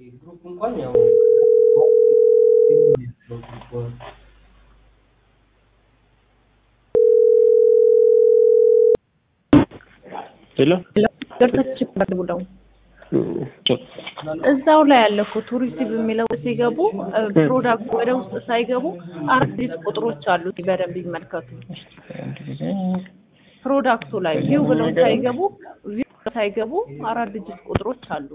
ግሩፕ እንኳን ያው ሄሎ ገብታችሁ ብለው እዛው ላይ ያለ እኮ ቱሪስት በሚለው ሲገቡ ፕሮዳክት ወደ ውስጥ ሳይገቡ አራት ዲጂት ቁጥሮች አሉት። በደንብ ይመልከቱ። ፕሮዳክቱ ላይ ቪው ብለው ሳይገቡ ቪው ሳይገቡ አራት ዲጂት ቁጥሮች አሉ።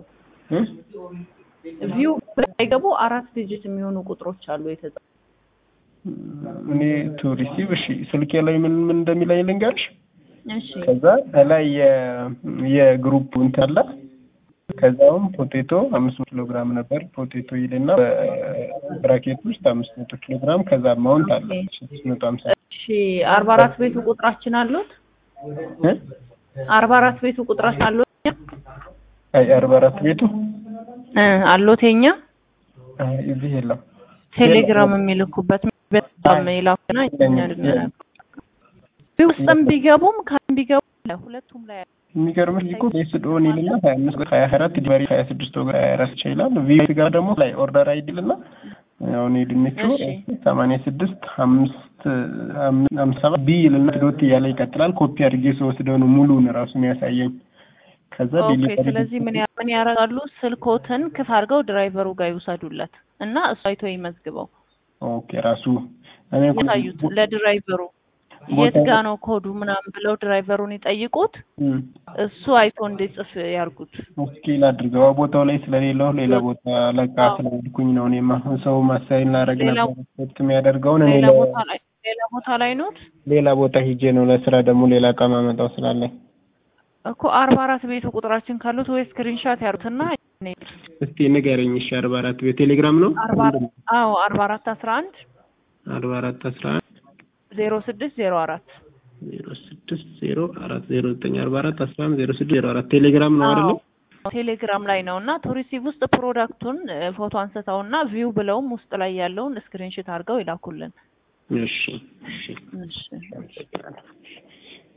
ቪው ብለው ሳይገቡ አራት ዲጂት የሚሆኑ ቁጥሮች አሉ የተጻፉ። እኔ ቱሪስት እሺ፣ ስልኬ ላይ ምን ምን እንደሚለኝ ልንገርሽ። እሺ ከዛ ላይ የግሩፕ እንትን አለ። ከዛውም ፖቴቶ አምስት መቶ ኪሎ ግራም ነበር። ፖቴቶ ይልና በብራኬት ውስጥ አምስት መቶ ኪሎ ግራም ከዛ አማውንት አለ ስድስት መቶ ሀምሳ እሺ አርባ አራት ቤቱ ቁጥራችን አሉት። አርባ አራት ቤቱ ቁጥራችን አሉት አይ አርባ አራት ቤቱ እ አሉት የኛ አይ እዚህ የለም። ቴሌግራም የሚልኩበት በጣም ይላኩና እኛ ልንላክ ውስጥም ቢገቡም ካም ቢገቡ ሁለቱም ላይ የሚገርምሽ እኮ ቤስድ ኦን ይልና ሀያ አምስት ሀያ አራት ዲሊቨሪ ሀያ ስድስት ወገ ሀያ አራት ይችላል። ቪ ጋር ደግሞ ላይ ኦርደር አይዲልና አሁን የድንቹ ሰማንያ ስድስት አምስት አምስት ሰባት ቢ ይልና ዶት እያለ ይቀጥላል። ኮፒ አድርጌ ስወስደው ነው ሙሉውን ራሱ የሚያሳየኝ። ከዛ ኦኬ። ዲሊቨሪ ስለዚህ ምን ያ- ምን ያደርጋሉ? ስልኮትን ክፍ አድርገው ድራይቨሩ ጋር ይውሰዱለት እና እሱ አይቶ ይመዝግበው ኦኬ ራሱ እኔ እኮ ያሳዩት ለድራይቨሩ የት ጋ ነው ኮዱ ምናምን ብለው ድራይቨሩን ይጠይቁት። እም፣ እሱ አይቶ እንዲጽፍ ያርጉት። ስኬል አድርገው ቦታው ላይ ስለሌለው ሌላ ቦታ ለቃ ስለሄድኩኝ ነው። እኔማ ሰው ማሳይን ላደርግ ሌላ- ነበር ኤክስፔክት የሚያደርገውን እኔ ሌላ ለ- ቦታ ላይ ሌላ ቦታ ላይ ኖት ሌላ ቦታ ሂጄ ነው ለስራ ደግሞ ሌላ እቃ ማመጣው ስላለኝ። እኮ አርባ አራት ቤቱ ቁጥራችን ካሉት ወይ ስክሪንሻት ያሩትና እስቲ ንገረኝ። እሺ አርባ አራት በቴሌግራም ነው አርባ አዎ አርባ አራት አስራ አንድ አርባ አራት አስራ አንድ ዜሮ ስድስት ዜሮ አራት ዜሮ ስድስት ዜሮ አራት ዜሮ ዘጠኝ አርባ አራት አስራ አንድ ዜሮ ስድስት ዜሮ አራት ቴሌግራም ነው አይደለ? ቴሌግራም ላይ ነው እና ቱሪሲቭ ውስጥ ፕሮዳክቱን እ፣ ፎቶ አንስተው እና ቪው ብለውም ውስጥ ላይ ያለውን ስክሪንሽት አድርገው ይላኩልን። እሺ እሺ እሺ